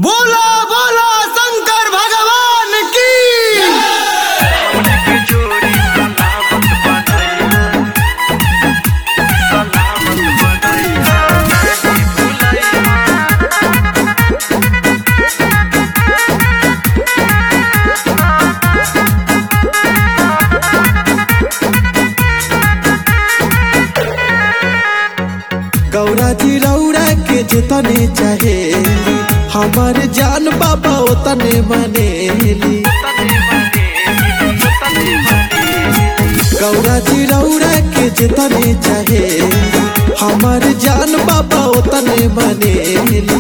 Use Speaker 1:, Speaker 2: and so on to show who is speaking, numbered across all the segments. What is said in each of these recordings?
Speaker 1: बोला बोला शंकर भगवान की
Speaker 2: उनके जोड़ी सलामत बनैया सलामत बनैया
Speaker 3: गौरा जी रौरा के जितने चाहे हमार जान बाबा ओतने मानेली गौरा जी रौरा के जितने चाहे हमार जान बाबा ओतने मानेली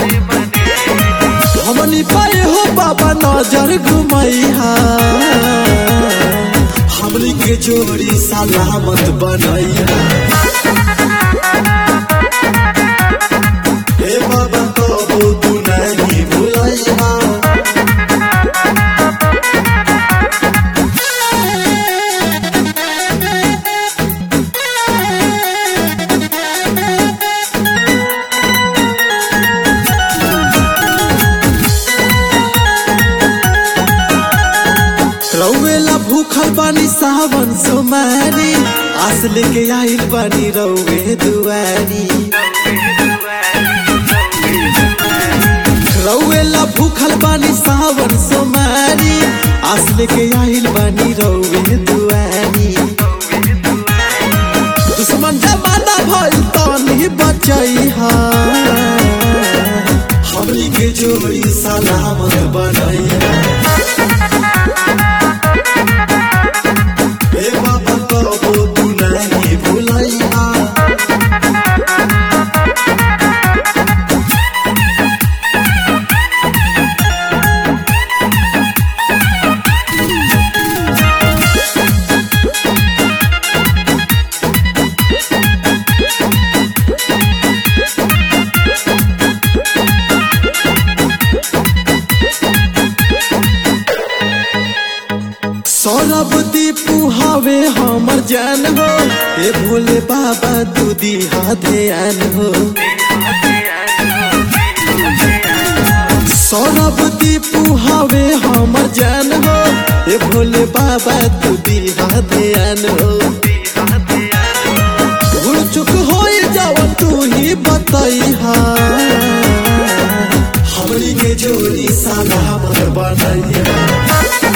Speaker 3: हमनी पाए हो बाबा नजर घुमैहा हमनी के जोड़ी सलामत बनैया हे बाबा कबो तू नहीं भुलैहा रौवेला भूखल बानी सावन सोमारी आस लेके आइल बानी रौवे दुआरी रौवेला भूखल बानी सावन सोमारी आस लेके आइल बानी रौवे दुआरी दुश्मन जमाना भइल तनी बचैहा हमनी के जोड़ी सलामत बनैहा हे बाबा कबो तू नहीं भुलैहा सौरभ दीपू हवे हमर जान हो हे भोले बाबा तू दिहा ध्यान हो सौरभ दीपू हवे हमर जान हो हे भोले बाबा तू दिहा ध्यान हो भूल चुक हो जाओ तू ही बतैहा हमनी के जोड़ी सलामत बनैया